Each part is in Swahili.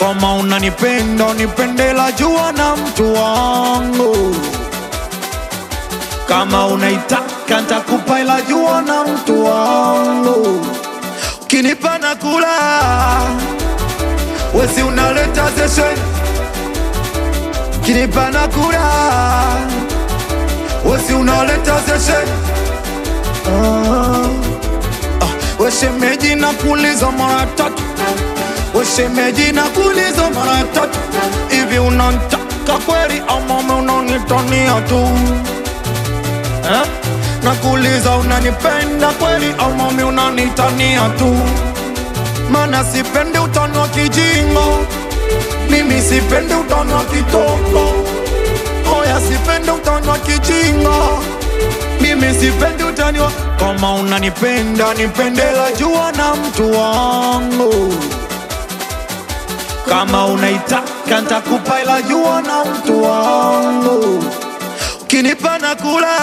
kama unanipenda unipendela jua na mtu wangu kama unaitaka ntakupa ila jua na mtu wangu ukinipa na kula wesi unaleta zeshen ukinipa na kula wesi unaleta zeshen ah. ah. weshemeji na kuuliza mara tatu weshemeji na kuuliza mara tatu hivi unantaka kweli ama unanitania tu eh? Nakuuliza unanipenda kweli au mami unanitania tu? Mana sipendi utani wa kijingo, mimi sipendi utani wa kitoko. Oya, sipendi utani wa kijingo, mimi sipendi utani wa kama unanipenda nipendela jua na mtu wangu kama unaitaka ntakupa ila jua na mtu wangu ukinipa na kula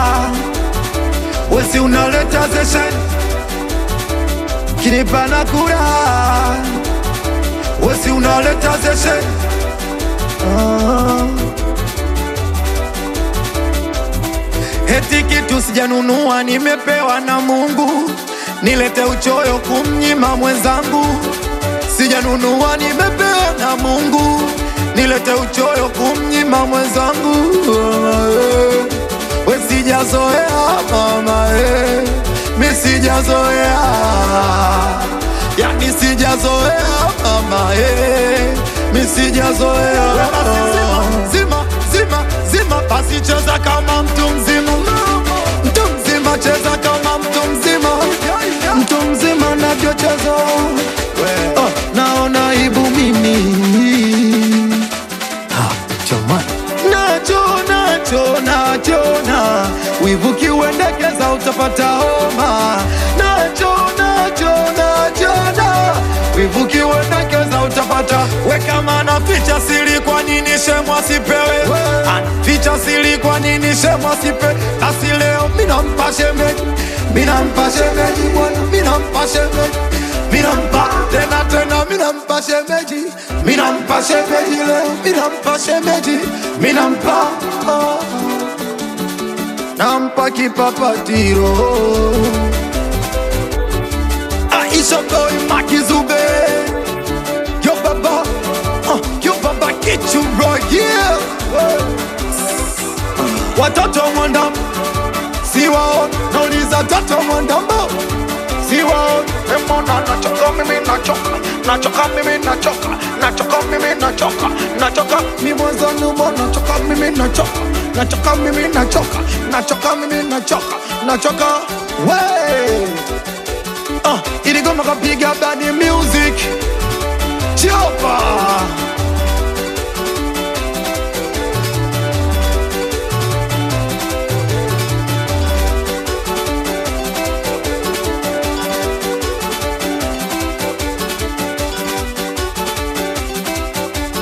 wesi unaleta zeshen ukinipa na kula wesi unaleta zeshen ah. Eti kitu sijanunua nimepewa na Mungu, nilete uchoyo kumnyima mwenzangu. Sijanunua nimepewa na Mungu, nilete uchoyo kumnyima mwenzangu. We sijazoea mama, eh, mi sijazoea, yani sijazoea mama, eh, mi sijazoea. Zima, zima, zima, basi cheza kama mtu mzima, mtu mzima, cheza kama mtu mzima, mtu mzima navyocheza oh, naona aibu mimi nacho nacho nachona wivu kiuendekeza utapata homa nacho nacho nachona wivu kiuendekeza utapata we kama na ficha siri kwa nini shemwa sipewe ficha siri kwa nini shemwa sipe basi leo minampa shemeji minampa shemeji bwana minampa shemeji minampa tena tena minampa shemeji minampa shemeji leo minampa shemeji minampa oh. nampa kipapatiro Aisha boy makizube yo baba uh, yo baba get you right yeah watoto mwandam siwao nauliza toto mwandambo siwao Mbona nachoka mimi nachoka nachoka mimi nachoka nachoka mimi nachoka nachoka mi mwanzani mbona nachoka mimi nachoka nachoka mimi nachoka nachoka mimi nachoka nachoka we uh, iligoma kapiga badi miu